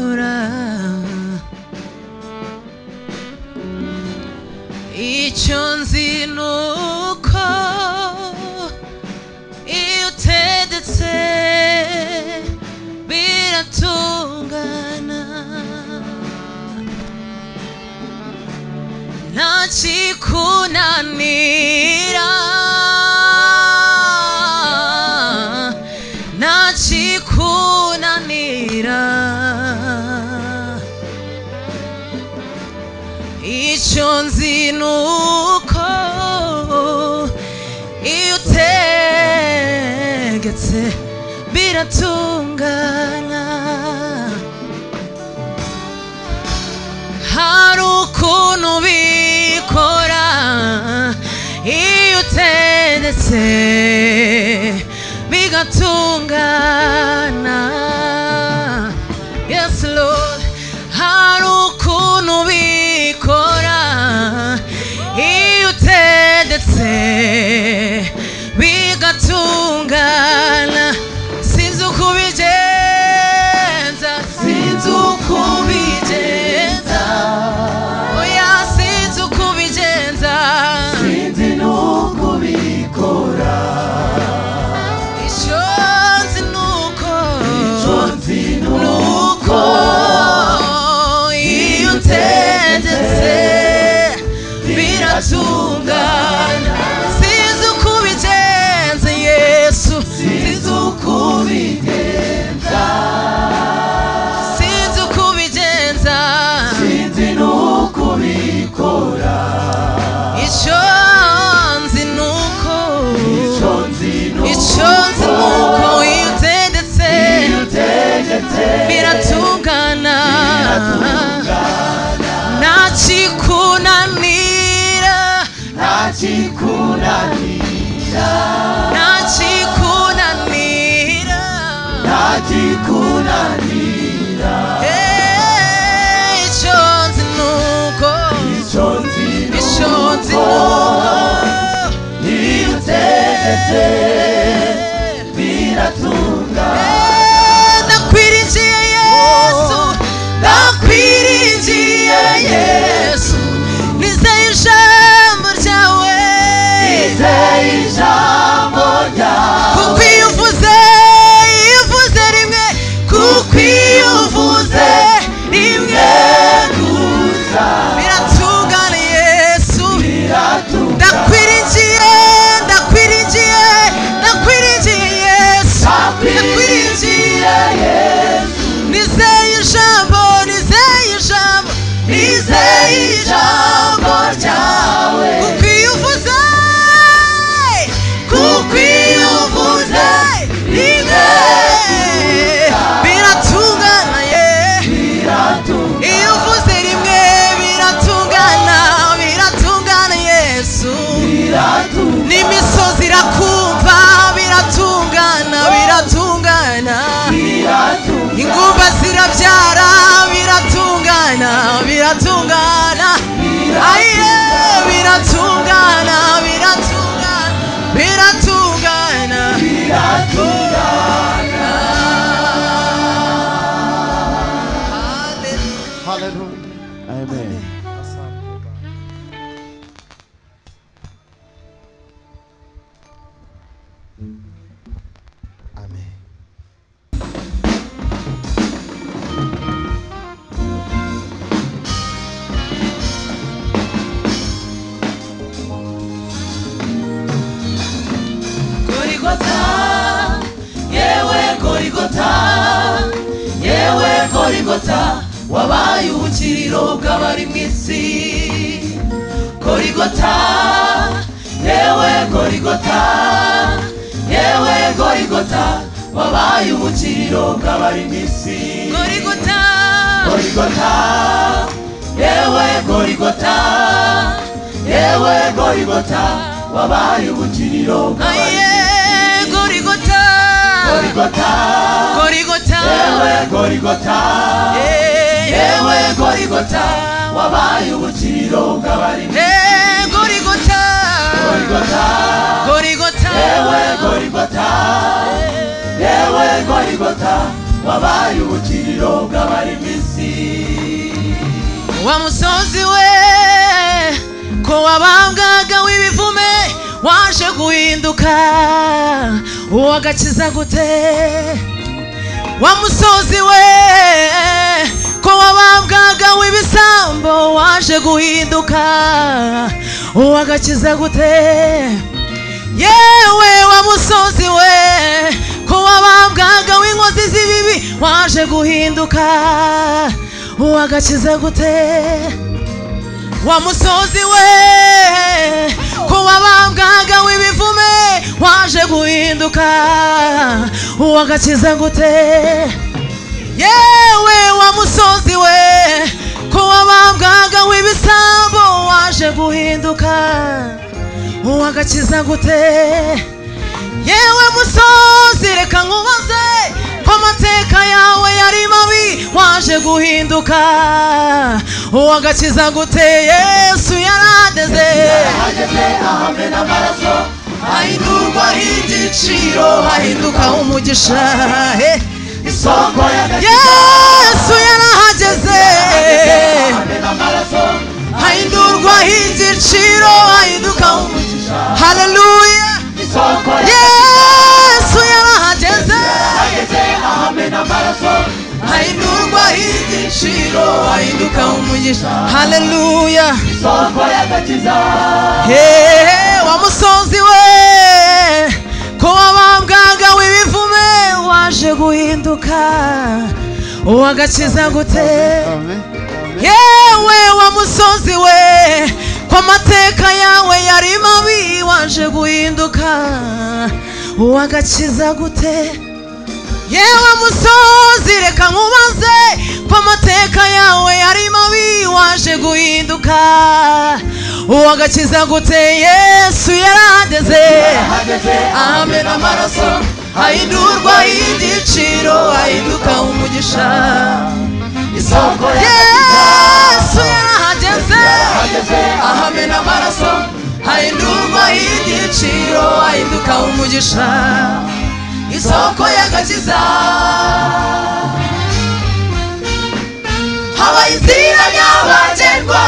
gukora icyo nzi ni uko iyo utedetse biratungana nta kikunanira nta kikunanira icyo nzi ni uko iyo utegetse biratungana hari ukuntu bikora iyo utegetse bigatungana Yes, Lord. Hari ukuntu bikora iyo utendetse bigatungana sinzi uko ubigenza sinzi uko ubigenza oya sinzi uko ubigenza sinzi n'uko ubikora icyo nzi ni uko nuko iyo utendetse biratungana sinzi uko ubigenze yesu sinzi uko ubigenza sinzi uko ubigenza sinzi n'uko ubikora icyo nzi ni uko icyo nzi ni uko iyo utendetse biratungana nta kikunanira ntakikunanira nta kikunanira ntakikunanira Eh, icyo nzi ni uko icyo nzi icyo nzi ni uko iyo utegetse biratungana Eh, ndakwiringiye yesu ndakwiringiye yesu nizeye ijambo ryawe izeye ijambo kuko ryawe iyo uvuze iyo uvuze rimwe kuko iyo uvuze rimwe gusa biratungana yesu biratungana ndakwiringiye ndakwiringiye ndakwiringiye yesu ndakwiringiye ntakwirigiye yesu nizeye ijambo nizeye ijambo nizeye ijambo ryawe kuko iyo uvuze kuko iyo uvuze rimwe biratungana ye biratungana iyo uvuze rimwe biratungana biratungana yesu biratungana n'imisozi irakumva biratungana biratungana biratungana ingumba zirabyara biratungana biratungana aye biratungana biratungana biratungana biratungana Hallelujah. amen Amen. Gorigota, yewe Gorigota, yewe Gorigota, wabaye ubukiriro bw'abari mu isi. Gorigota, yewe Gorigota, yewe Gorigota, wabaye ubukiriro bw'abari mu isi. Gorigota, gorigota yewe gorigota yewe gorigota wabaye ubukiriro bw'abari. Gorigota, gorigota Gorigota, yewe gorigota yewe gorigota wabaye ubukiriro bw'abari Gorigota, gorigota Gorigota, yewe gorigota yewe gorigota wabaye ubukiriro bw'abari misi wa musozi we ko wabambwaga w'ibivume waje guhinduka uwagakiza gute wa musozi we ko wabambwaga w'ibisambo waje guhinduka uwagakiza gute yewe wa musozi we ko wabambwaga w'inkozi z'ibibi waje guhinduka uwagakiza gute wa musozi we ko wabambwaga w'ibivume waje guhinduka uwagakiza gute yewe wa musozi we ko wabambwaga w'ibisambo waje guhinduka uwagakiza gute yewe musozi reka nkubaze ko amateka yawe yari mabi waje guhinduka uwagakiza gute yesu yarageze yarahageze ahamena amaraso hahindurwa igiciro hahinduka hahinduka umugisha eh. isoko y'agakiza yesu yarahageze yarahageze ahamena amaraso hahindurwa igiciro hahinduka umugisha umugisha haleluya isoko yesu yarahageze yarahageze ahamena amaraso hahindurwa igiciro hahinduka umugisha haleluya isoko y'agakiza Hey, wa musozi we ko wabambwaga w'ibivume waje guhinduka uwagakiza gute yewe wa musozi we ko amateka yawe yari mabi waje guhinduka uwagakiza gute yewe musozi reka nkubaze ko amateka yawe yari mabi waje guhinduka uwagakiza gute yesu yarahageze yarahageze ahamena amaraso hahindurwa igiciro hahinduka umugisha isoko yesu yarahageze yarahageze ahamena amaraso hahindurwa igiciro hahinduka umugisha isoko y'agakiza habaye inzira nyabagendwa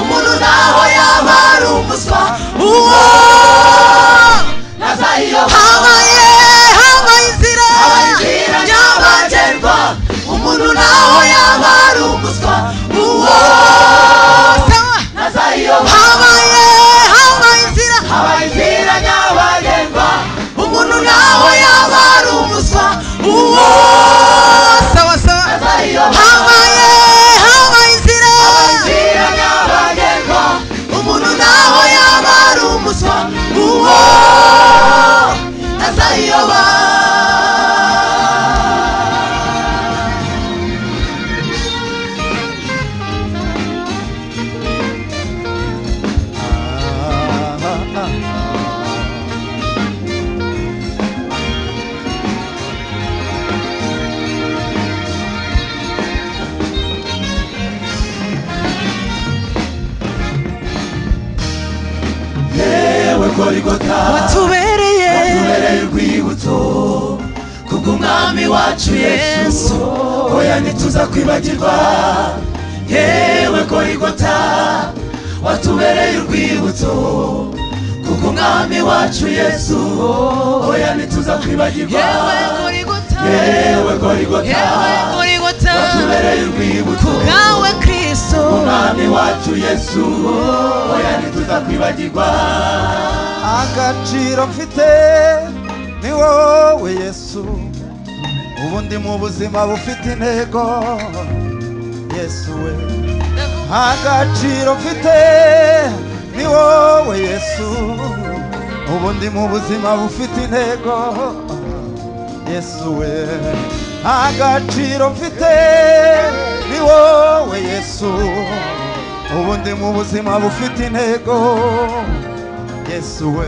umuntu naho yaba ari umuswa uwo ntazayiyoba habaye habaye inzira habaye inzira nyabagendwa umuntu naho yaba ari umuswa uwo Sawa. ntazayiyoba habaye habaye inzira habaye inzira nyabagendwa umuntu naho nawe yaba yaba ari umuswa uwo sawa sawa ntazayiyoba habaye habaye inzira habaye inzira nyabagendwa umuntu naho yaba ari umuswa uwo ntazayiyoba yewe gorigota watubereye watubereye urwibutso kubw'umwami wacu yesu Yesu. oya ntituza kwibagirwa yewe gorigota watubereye urwibutso kubw'umwami wacu yesu oya ntituza kwibagirwa yewe kuri guta yewe gorigota yewe kuri guta watubereye urwibutso kubwawe kristo umwami wacu yesu oya ntituza kwibagirwa agaciro mfite ni wowe yesu ubu ndi mu buzima bufite intego yesu we agaciro mfite ni wowe yesu ubu ndi mu buzima bufite intego yesu we agaciro mfite ni wowe yesu ubu ndi mu buzima bufite intego yesu we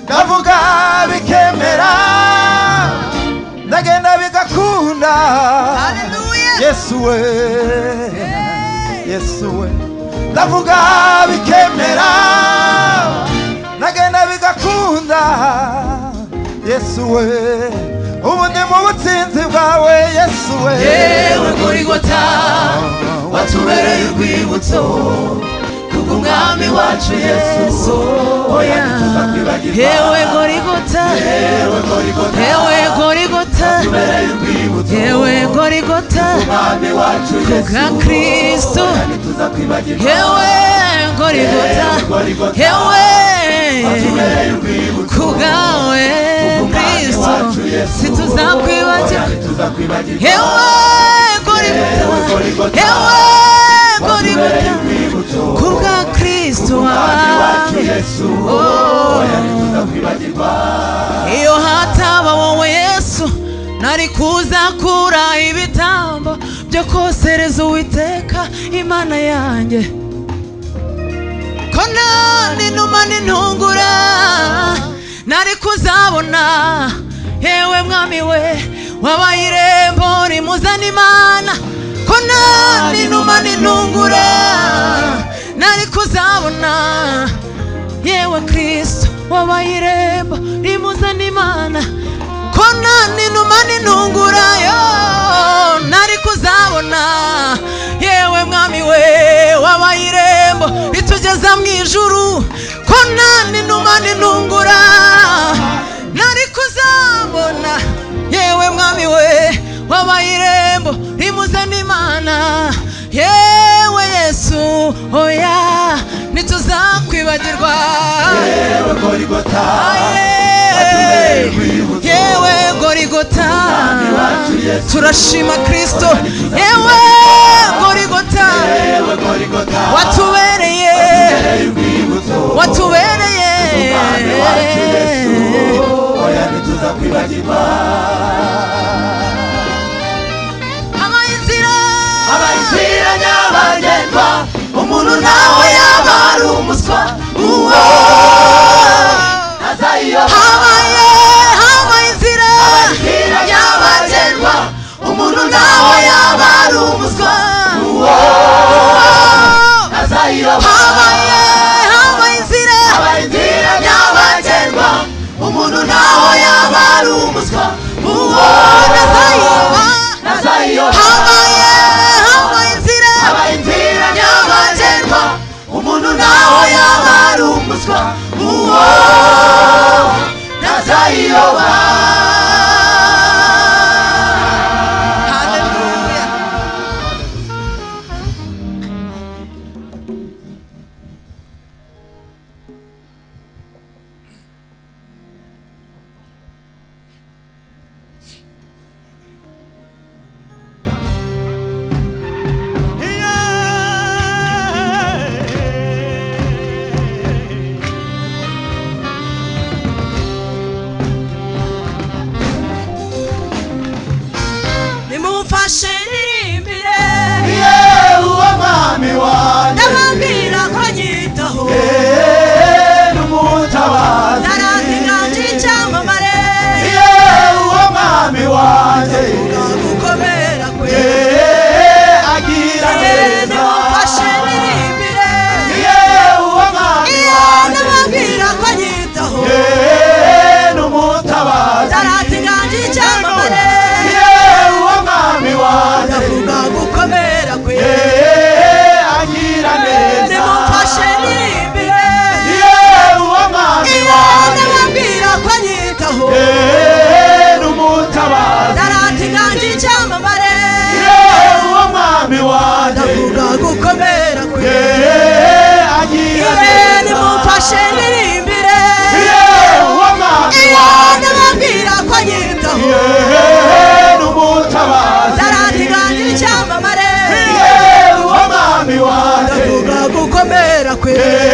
ndavuga bikemera ndagenda bigakunda haleluya yesu we yesu we ndavuga bikemera nagenda bigakunda yesu we ubu ndi mu butsinzi bwawe yesu we yewe kuri gota watubereye urwibutso kubw'umwami wacu yesu oya yewe gorigota yewe kuri gota yewe gorigota watubereye urwibutso yewe gorigota umwami wacu yesu kubwa kristo ntituza kwibagirwa yewe gorigota yewe watubereye urwibutso kubwawe umwami kristo wacu yesu situzakwibagirwa ntituza kwibagirwa yewe gorigota yewe watubereye gorigota urwibutso kubwa kristo umwami wacu wawe yesu Oh. oya ntituza kwibagirwa iyo hataba wowe yesu nari kuzakura ibitambo byo kosereza uwiteka imana yanjye ko nta n'inuma n'intungura nari kuzabona yewe mwami we wabaye irembo rimuzana imana ko nta n'inuma n'intungura nari kuzabona yewe kristo wabaye irembo rimuzana imana ko nta n'inuma n'intungura yo nari kuzabona yewe mwami we wabaye irembo ritugeza mu ijuru ko nta n'inuma n'intungura nari kuzabona yewe mwami we wabaye irembo rimuzana imana yewe yesu oya ntituzakwibagirwa yewe kuri gota Aye. yewe gorigota turashima kristo yewe gorigota yewe kuri gota watubereye urwibutso watubereye umwami wacu yesu oya ntituza kwibagirwa abayizira abayisira nyabagendwa umuntu nawe yaba ari umuswa uwo ntazayiyoba habaye habaye inzira abayisira nyabagendwa umuntu nawe yaba ari umuswa uwo ntazayiyoba habaye habaye inzira abayisira nyabagendwa umuntu nawe yaba ari umuswa uwo ntazayiyoba ntazayiyoba habaye habaye inzira aba inzira nyabagendwa umuntu naho yaba ari umuswa uwo ntazayiyoba Hallelujah. nimumfashe nirimbire yewe uwo mwami wanjye ndababwira ko nyitaho yewe n'umutabazi narazi nanje icyamamare yewe uwo mwami wanjye gukomera kwe yewe agira neza nimumfashe nirimbire yewe uwo mwami iyo wanjye ndababwira ko nyitaho yewe n'umutabazi narazi nanje icyamamare yewe uwo mwami wanjye ndavuga gukomera kwe yewe agira neza nimumfashe nirimbire yewe uwo mwami iyo wanjye ndababwira ko nyitaho yewe n'umutabazi narazi nanje icyamamare yewe uwo mwami wanjye ndavuga gukomera kwe yewe agira ibeni neza mumfashe nirimbire yewe uwo mwami iyo wanjye ndababwira ko nyitaho yewe n'umutabazi naratiganje icyamamare yewe uwo mwami ndavuga wanjye gukomera kwe yewe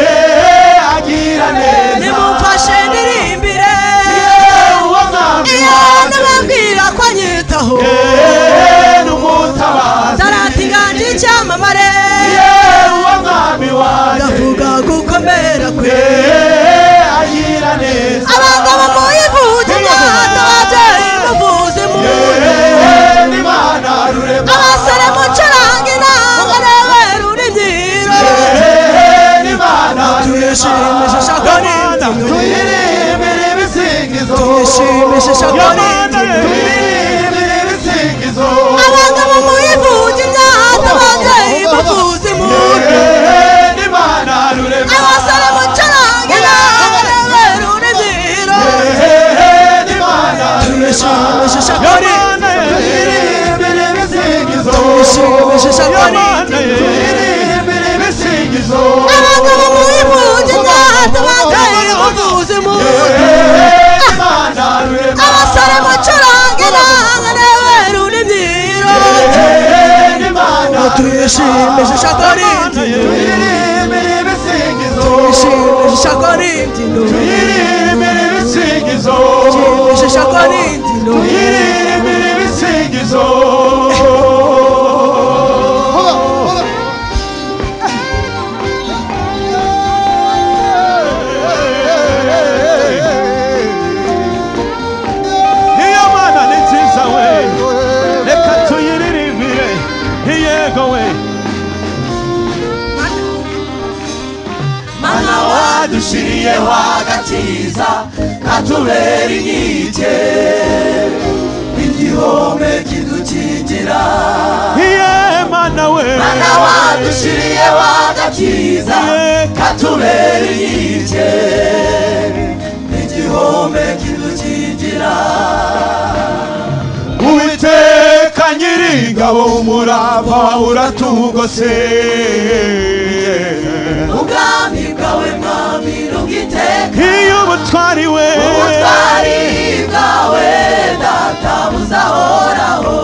agira neza nimumfashe nirimbire yewe uwo mwami iyo wanjye ndababwira ko nyitaho yewe n'umutabazi naratiganje icyamamare yewe uwo mwami wanjye ndavuga gukomera kwe yewe agira neza abagabo muyivuge imyanda babyeyi muvuze shakore duhirimbire ibisingizo dushimishe shakore duhirimbire ibisingizo abagabo mubimuge byahatabaza Hey, uvuze mu imana rurema abasore mucurange nange Yewe runimyiro imana Dushimishe shakore duhirimbire ibisingizo Dushimishe shakore duhirimbire ibisingizo Dushimishe shakore duhirimbire ibisingizo Iyo mana ni nziza we reka tuyiririmbire iyego we mana wadushiriyeho agakiza katubera inkike igihome kidukingira iye mana we mana wadushiriyeho agakiza katubera inkike igihome kidukingira uwiteka nyiringabo umurava wawe uratugose ubwami bwawe mwami rugiteka iyo ubutwari we ubutwari bwawe data buzahoraho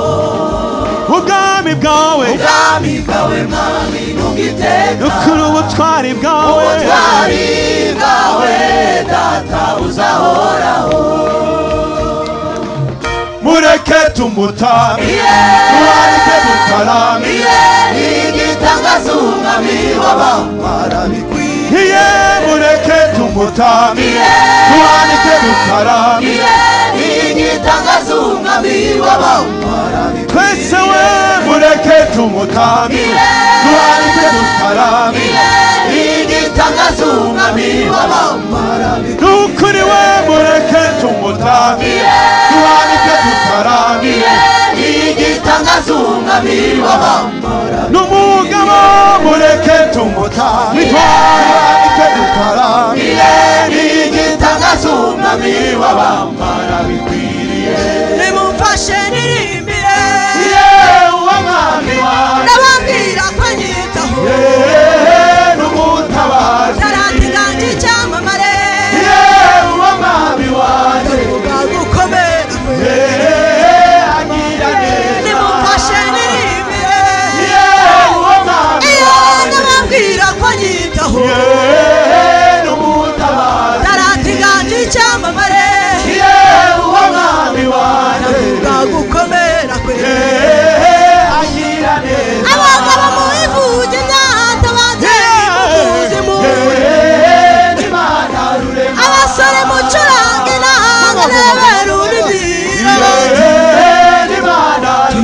ubwami bwawe ubwami bwawe mwami rugiteka ukuri ubutwari bwawe ubutwari bwawe data buzahoraho mureke tumutame tuwarike dutarame iye igitangaza umwami w'abambara bikwiye iye mureke tumutame tuwarike dutarame igitangaza umwami w'abambara twese we mureke tumutame tuwarike dutarame igitangaza umwami w'abambara bikwiye nukuri we mureke tumutame tuwarike dutarame igitangaza umwami w'abambara n'umugabo mureke tumutame tuwarike dutarame igitangaza umwami w'abambara bikwiriye nimumfashe nirimbire yewe mwami wanjye nababwira ko anyitaho ntarandinganje icyamamare ubuga bukomeye nimumfashe nirimbire iyo nababwira ko anyitaho ntarandinganje icyamamare ubuga bukomeye abagabo mubivuge byahatabaze kuzimu abasore mucurange nange nebera urugiro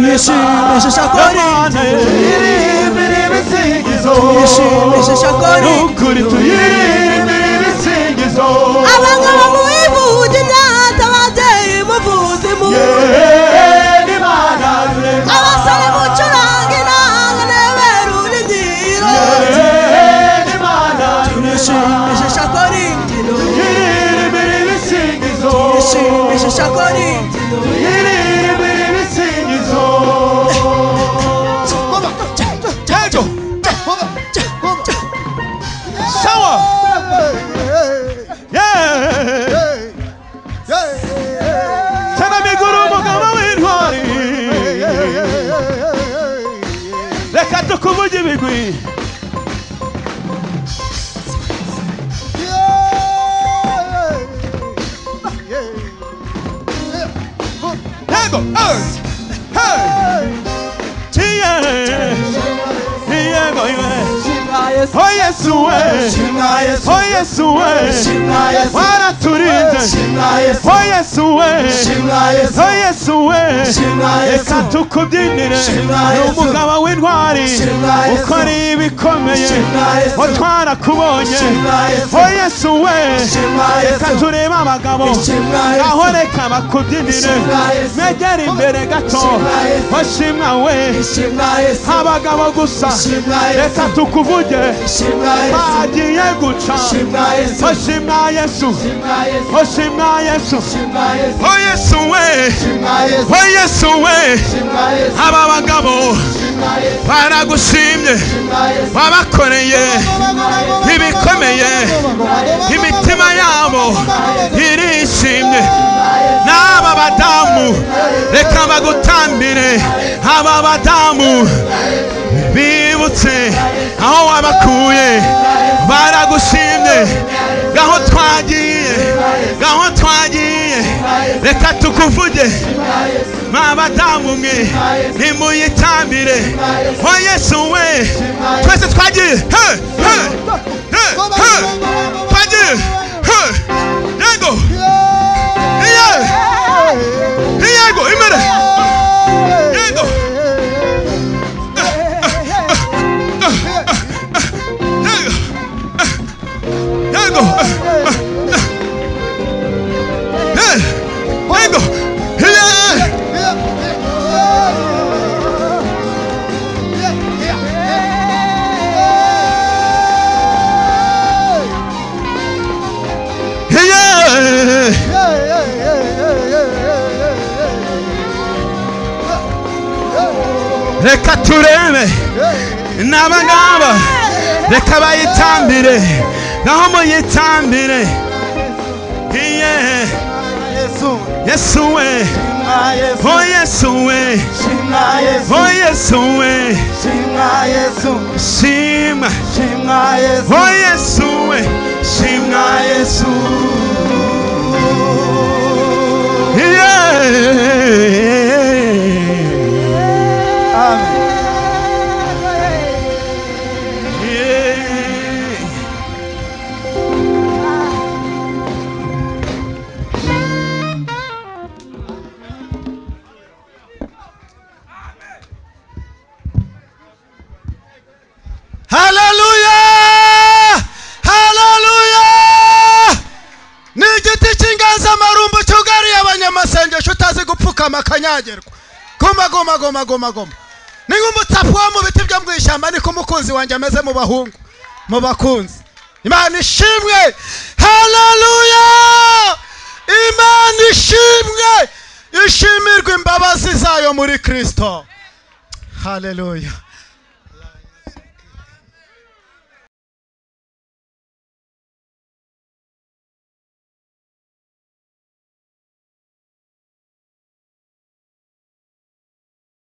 Yeshimishe shakori Yeshimishe shakori Ukuri tuyirimbire ibisingizo abagabo mubivuge byahatabaze Muvuzi mu Yewe n'Imana rurema abasore mucurange nange nebera urugiro Yewe n'Imana rurema Yeshimishe shakori Tuyirimbire ibisingizo Yeshimishe shakori Tuyirimbire ibisingizo Jejo Sawa Yeah Tena miguru umugabo w'intwari Reka tukuvuge ibigwi Yego Hey Hey Tiye Yego Oh Yesu we Oh Yesu we Waraturinze Oh Yesu we Oh Yesu we reka tukubyinire ni umugabo w'intwari ukora ibikomeye ngo twarakubonye ho yesu we reka turebe abagabo aho reka bakubyinire megera imbere gato ho shimwa we abagabo gusa reka tukuvuge jye shimwa yesu hagiye guca shimwa yesu oshima yesu shimwa yesu oshima yesu shimwa yesu o yesu we shimwa yesu o yesu we shimwa yesu aba bagabo shimwa yesu baragushimye shimwa yesu wabakoreye ibikomeye imitima yabo irishimye n'aba badamu reka bagutambire aba badamu bibutse aho wabakuye baragushimye gaho twagiye gaho twagiye reka tukuvuge mwabadamu mwe nimuyitambire o yesu we twese twagiye he, he, he, he. twagiye he. yego iye iyego imbere yego yego yego Eh, yego iye Yeah. reka turebe n'aba ngaba reka bayitambire naho muyitambire iye yesu we o yesu we o yesu we shima o yesu we shima yesu iye Yeah. Hallelujah! Hallelujah! ni igiti cy'inganzamarumbu cyugariye abanyamasengesho utazi gupfukama akanyagirwa goma goma goma goma goma ni nk'umutsapu wo mu biti byo mu ishyamba niko umukunzi wanjye ameze mu bahungu mu bakunzi imana ishimwe hararuya imana ishimwe ishimirwe imbabazi zayo muri kirisito hararuya